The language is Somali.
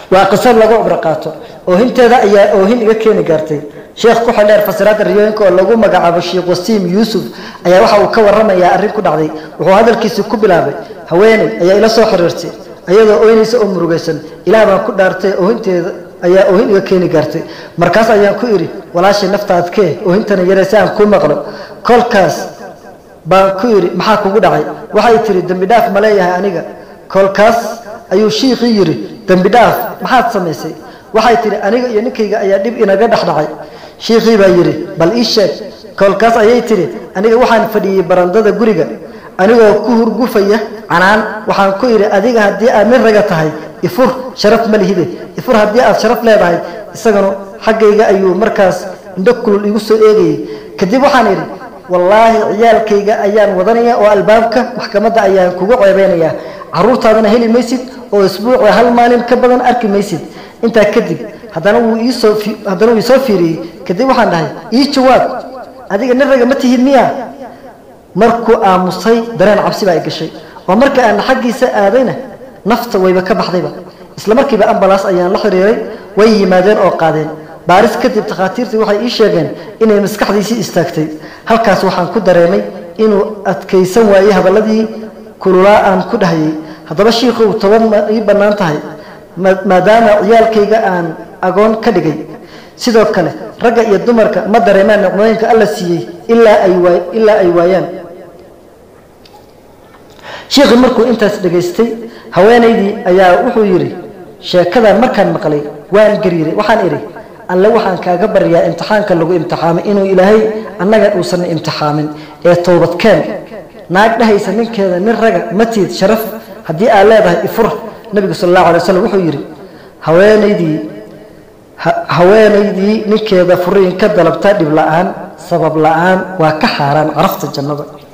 waa qiso lagu cibro qaato oohinteeda ayaa oohin iga keeni gaartay sheekh ku xildheer fasiraadda riyooyinka oo lagu magacaabo sheekh wasiim yuusuf ayaa waxa uu ka waramayaa arrin ku dhacday wuxuu hadalkiisii ku bilaabay haweeney ayaa ila soo xiriirtay ayadoo ooynaysa oo murugaysan ilaah baan ku dhaartay oohinteeda ayaa oohin iga keeni gaartay markaas ayaan ku idhi walaashay naftaadkee oohintana yare si aan ku maqlo kolkaas baan ku idhi maxaa kugu dhacay waxay tihi dembi dhaaf ma leeyahay aniga kolkaas ayuu shiikhii yidhi dembi dhaaf maxaad samaysay waxay tihi aniga iyo ninkayga ayaa dhib inaga dhex dhacay shiikhii baa yidhi bal ii sheeg kolkaas ayay tihi aniga waxaan fadhiyey barandada guriga anigoo ku hurgufaya canaan waxaan ku idhi adiga haddii aad nin raga tahay ifur sharaf ma lihide ifur haddii aad sharaf leedahay isagana xaggayga ayuu markaas indho kulul igu soo eegayay kadib waxaan idhi wallaahi ciyaalkayga ayaan wadanaya oo albaabka maxkamadda ayaan kugu ceebeynayaa caruurtaadana heli maysid oo isbuuci hal maalin ka badan arki maysid intaa kadib haddana wuu iisoo haddana wuu isoo fiiriyey kadib waxaan dhahay ii jawaab adiga nin raga ma tihid miya markuu aamusay dareen cabsi baa i gashay oo marka aan xaggiisa aadayna nafta wayba ka baxdayba isla markiiba ambalaas ayaan la xiriiray way yimaadeen oo qaadeen baaris kadib takhaatiirtii waxay ii sheegeen inay maskaxdiisii istaagtay halkaas waxaan ku dareemay inuu adkaysan waayey hadalladii kululaa aan ku dhahayay haddaba shiikhow toban ma ii bannaan tahay maadaama ciyaalkayga aan agoon ka dhigay sidoo kale ragga iyo dumarka ma dareemaan nicmooyinka alla siiyey ilaa ay waay ilaa ay waayaan shiikhii markuu intaas dhegaystay haweenaydii ayaa wuxuu yidhi sheekadan markaan maqlay waan gariiray waxaan idhi alle waxaan kaaga baryaa imtixaanka lagu imtixaamay inuu ilaahay annaga uusan imtixaamin ee toobadkeen naag dhahaysa ninkeeda nin raga matiid sharaf haddii aad leedahay ifur nabigu sal allahu alay waslm wuxuu yidhi haweenaydii haweenaydii ninkeeda furiin ka dalabta dhib la-aan sabab la-aan waa ka xaaraan carafta jannada